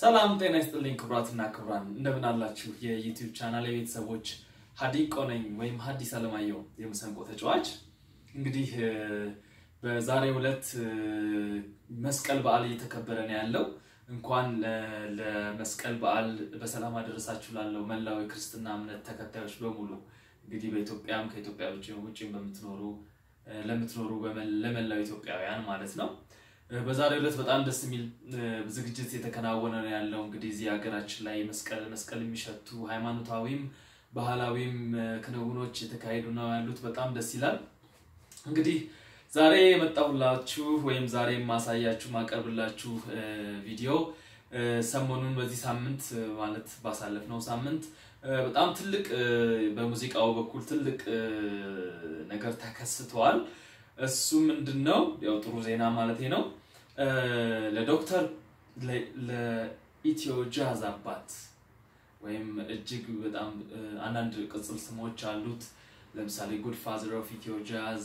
ሰላም ጤና ይስጥልኝ ክቡራትና ክቡራን እንደምን አላችሁ? የዩቲዩብ ቻናል የቤተሰቦች ሀዲቆ ነኝ ወይም ሀዲስ አለማየሁ የመሰንቆ ተጫዋች። እንግዲህ በዛሬው ዕለት መስቀል በዓል እየተከበረ ነው ያለው። እንኳን ለመስቀል በዓል በሰላም አደረሳችሁ ላለው መላው የክርስትና እምነት ተከታዮች በሙሉ እንግዲህ በኢትዮጵያም ከኢትዮጵያ ውጭ ውጭም በምትኖሩ ለምትኖሩ ለመላው ኢትዮጵያውያን ማለት ነው። በዛሬው ዕለት በጣም ደስ የሚል ዝግጅት የተከናወነ ነው ያለው። እንግዲህ እዚህ ሀገራችን ላይ መስቀል መስቀል የሚሸቱ ሃይማኖታዊም ባህላዊም ክንውኖች የተካሄዱ ነው ያሉት። በጣም ደስ ይላል። እንግዲህ ዛሬ የመጣሁላችሁ ወይም ዛሬ የማሳያችሁ ማቀርብላችሁ ቪዲዮ ሰሞኑን በዚህ ሳምንት ማለት ባሳለፍነው ሳምንት በጣም ትልቅ በሙዚቃው በኩል ትልቅ ነገር ተከስተዋል። እሱ ምንድን ነው? ያው ጥሩ ዜና ማለት ነው። ለዶክተር ለኢትዮ ጃዝ አባት ወይም እጅግ በጣም አንዳንድ ቅጽል ስሞች አሉት። ለምሳሌ ጉድ ፋዘር ኦፍ ኢትዮ ጃዝ፣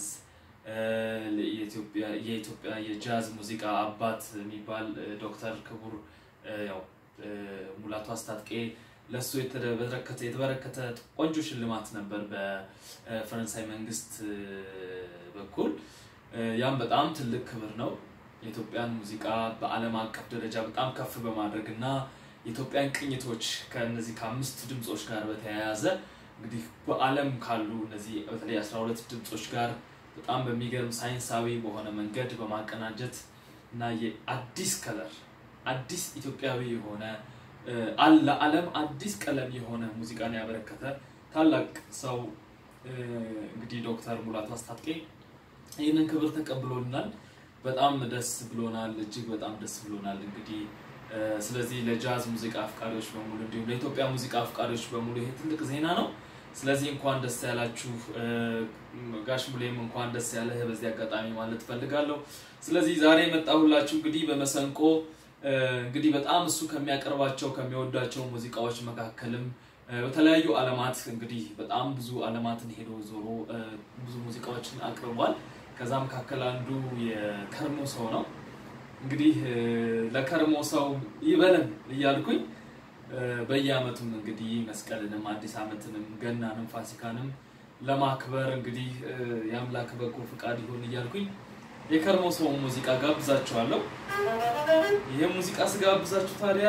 የኢትዮጵያ የጃዝ ሙዚቃ አባት የሚባል ዶክተር ክቡር ያው ሙላቱ አስታጥቄ ለእሱ የተበረከተ ቆንጆ ሽልማት ነበር በፈረንሳይ መንግስት በኩል። ያም በጣም ትልቅ ክብር ነው። የኢትዮጵያን ሙዚቃ በዓለም አቀፍ ደረጃ በጣም ከፍ በማድረግ እና የኢትዮጵያን ቅኝቶች ከእነዚህ ከአምስት ድምፆች ጋር በተያያዘ እንግዲህ በዓለም ካሉ እነዚህ በተለይ አስራ ሁለት ድምፆች ጋር በጣም በሚገርም ሳይንሳዊ በሆነ መንገድ በማቀናጀት እና የአዲስ ከለር አዲስ ኢትዮጵያዊ የሆነ ለዓለም አዲስ ቀለም የሆነ ሙዚቃን ያበረከተ ታላቅ ሰው እንግዲህ ዶክተር ሙላቱ አስታጥቄ ይህንን ክብር ተቀብሎናል። በጣም ደስ ብሎናል። እጅግ በጣም ደስ ብሎናል። እንግዲህ ስለዚህ ለጃዝ ሙዚቃ አፍቃሪዎች በሙሉ እንዲሁም ለኢትዮጵያ ሙዚቃ አፍቃሪዎች በሙሉ ይሄ ትልቅ ዜና ነው። ስለዚህ እንኳን ደስ ያላችሁ ጋሽ ሙሌም እንኳን ደስ ያለህ በዚህ አጋጣሚ ማለት ፈልጋለሁ። ስለዚህ ዛሬ የመጣሁላችሁ እንግዲህ በመሰንቆ እንግዲህ በጣም እሱ ከሚያቀርባቸው ከሚወዳቸው ሙዚቃዎች መካከልም በተለያዩ ዓለማት እንግዲህ በጣም ብዙ ዓለማትን ሄዶ ዞሮ ብዙ ሙዚቃዎችን አቅርቧል። ከዛ መካከል አንዱ የከርሞ ሰው ነው። እንግዲህ ለከርሞ ሰው ይበለን እያልኩኝ በየዓመቱም እንግዲህ መስቀልንም አዲስ ዓመትንም ገናንም ፋሲካንም ለማክበር እንግዲህ የአምላክ በጎ ፍቃድ ይሁን እያልኩኝ የከርሞ ሰው ሙዚቃ ጋብዛችኋለሁ። ይህ ሙዚቃ ስጋብዛችሁ ታዲያ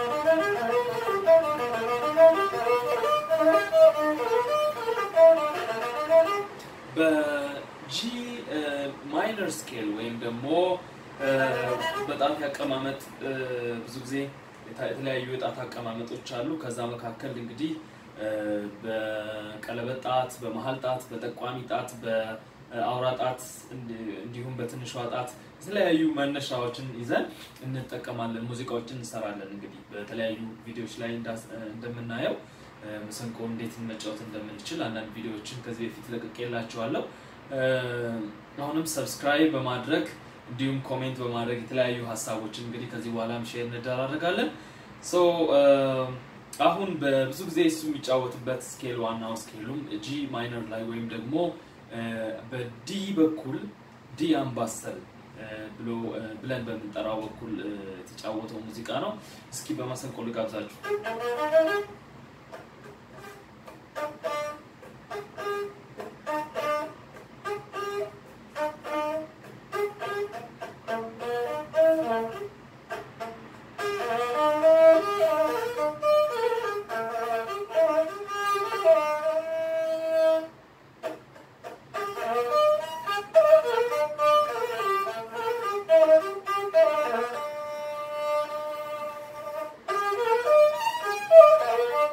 በጂ ማይነር ስኬል ወይም ደግሞ በጣት አቀማመጥ ብዙ ጊዜ የተለያዩ የጣት አቀማመጦች አሉ። ከዛ መካከል እንግዲህ በቀለበት ጣት፣ በመሀል ጣት፣ በጠቋሚ ጣት፣ በአውራ ጣት እንዲሁም በትንሿ ጣት የተለያዩ መነሻዎችን ይዘን እንጠቀማለን፣ ሙዚቃዎችን እንሰራለን። እንግዲህ በተለያዩ ቪዲዮዎች ላይ እንደምናየው መሰንቆ እንዴት መጫወት እንደምንችል አንዳንድ ቪዲዮዎችን ከዚህ በፊት ለቅቄላችኋለሁ። አሁንም ሰብስክራይብ በማድረግ እንዲሁም ኮሜንት በማድረግ የተለያዩ ሀሳቦችን እንግዲህ ከዚህ በኋላም ሼር እንደራረጋለን። አሁን በብዙ ጊዜ እሱ የሚጫወትበት ስኬል ዋናው ስኬሉም ጂ ማይነር ላይ ወይም ደግሞ በዲ በኩል ዲ አምባሰል ብሎ ብለን በምንጠራው በኩል የተጫወተው ሙዚቃ ነው። እስኪ በመሰንቆ ልጋብዛችሁ። Thank you.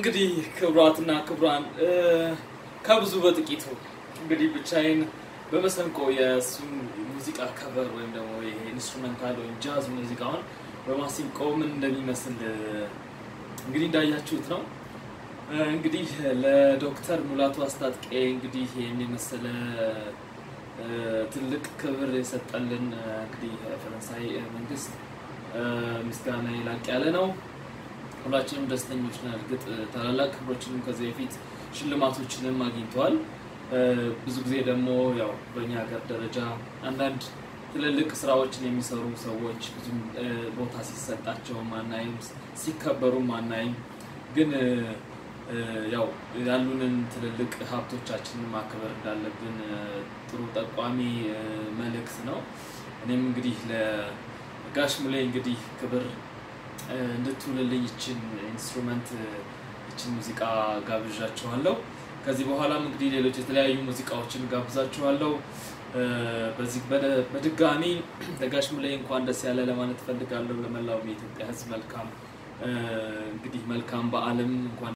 እንግዲህ ክቡራትና ክቡራን ከብዙ በጥቂቱ እንግዲህ ብቻዬን በመሰንቆ የእሱን ሙዚቃ ከበር ወይም ደግሞ ይሄ ኢንስትሩሜንታል ወይም ጃዝ ሙዚቃውን በማሲንቆ ምን እንደሚመስል እንግዲህ እንዳያችሁት ነው። እንግዲህ ለዶክተር ሙላቱ አስታጥቄ እንግዲህ ይህን የመሰለ ትልቅ ክብር የሰጠልን እንግዲህ ፈረንሳይ መንግስት ምስጋና ላቅ ያለ ነው። ሁላችንም ደስተኞች ነን። እርግጥ ታላላቅ ክብሮችንም ከዚህ በፊት ሽልማቶችንም አግኝተዋል። ብዙ ጊዜ ደግሞ ያው በእኛ ሀገር ደረጃ አንዳንድ ትልልቅ ስራዎችን የሚሰሩ ሰዎች ብዙም ቦታ ሲሰጣቸው ማናይም፣ ሲከበሩ ማናይም። ግን ያው ያሉንን ትልልቅ ሀብቶቻችንን ማክበር እንዳለብን ጥሩ ጠቋሚ መልእክት ነው። እኔም እንግዲህ ለጋሽ ሙሌ እንግዲህ ክብር እንድትውልልኝ ይችን ኢንስትሩመንት ይችን ሙዚቃ ጋብዣችኋለሁ። ከዚህ በኋላም እንግዲህ ሌሎች የተለያዩ ሙዚቃዎችን ጋብዛችኋለሁ። በዚህ በድጋሚ ለጋሽ ሙሌ እንኳን ደስ ያለ ለማለት እፈልጋለሁ። ለመላው የኢትዮጵያ ሕዝብ መልካም እንግዲህ መልካም በዓልም እንኳን